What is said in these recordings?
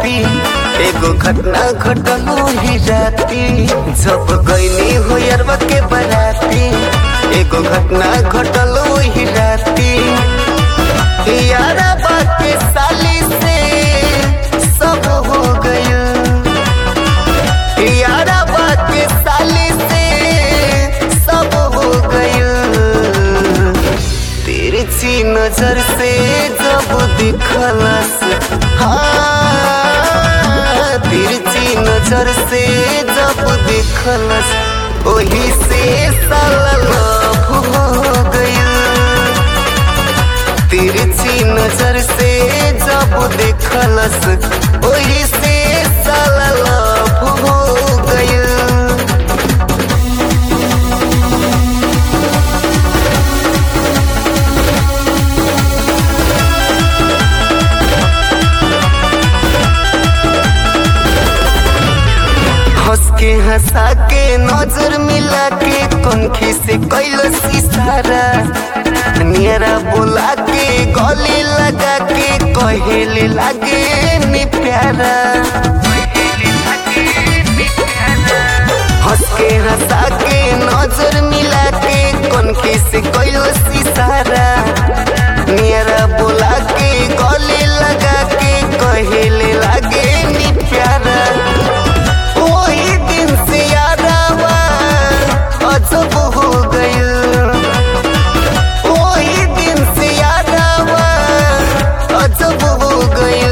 राती एगो घटना घटलो ही राती जब गईनी हो यारवा के बराती एगो घटना घटलो ही राती यारा बाके साली से सब हो गया यारा बाके साली से सब हो गया तिरछी नजर से जब दिखलस हाँ तिरछी नजर से जब दिखलस वही से साला लव हो गया तिरछी नजर से जब देखलस वही से साला लव हो गया हंस के हंसा के नजर मिला के कनखी से कैलस इशारा नियरा बोला के गले लगा के कहेले लागे नी प्यारा हंस के हंसा के नजर मिला के कनखी से कैलस इशारा नियरा बोला के गले लगा के कहेले लागे नी प्यारा वही दिन से यारावा अजब हो गया वही दिन से यारावा अजब हो गया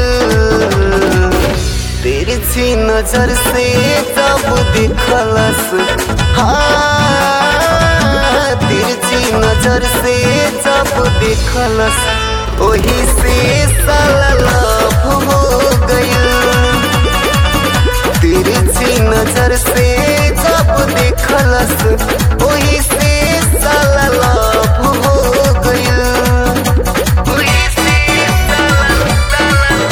तिरछी नजर से जब दिखलस हाँ तिरछी नजर से जब दिखलस वही से साला लव हो गया तिरछी नजर से जब देखलस वही से साला लव हो गया वही से साला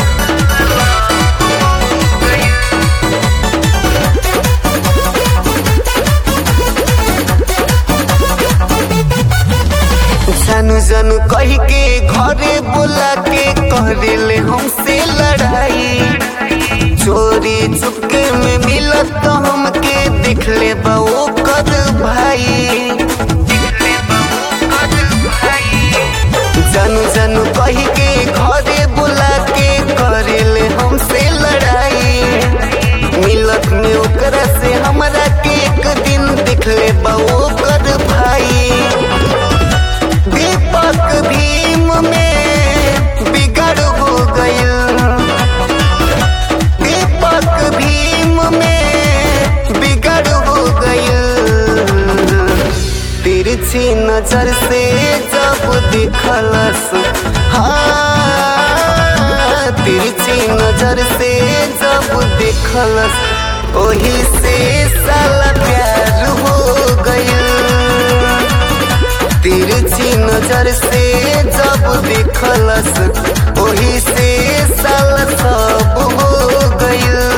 जानू जानू कही के घरे बोला के करेले हमसे लड़ाई चोरी चुपके में मिलत तो हमके दिख ले बो कद भाई जानू जानू कही के घरे बुला के करेले हमसे लड़ाई मिलत में ओकरा से हमरा के एक दिन दिख ले बो कद भाई दीपक भीम में बिगड़ हो गया दीपक भीम में बिगड़ हो गया तिरछी नजर से जब दिखलस हाँ तिरछी नजर से जब दिखलस वही से साला प्यार हो गया तिरछी नजर से जब देखलस वही से साला सब हो गया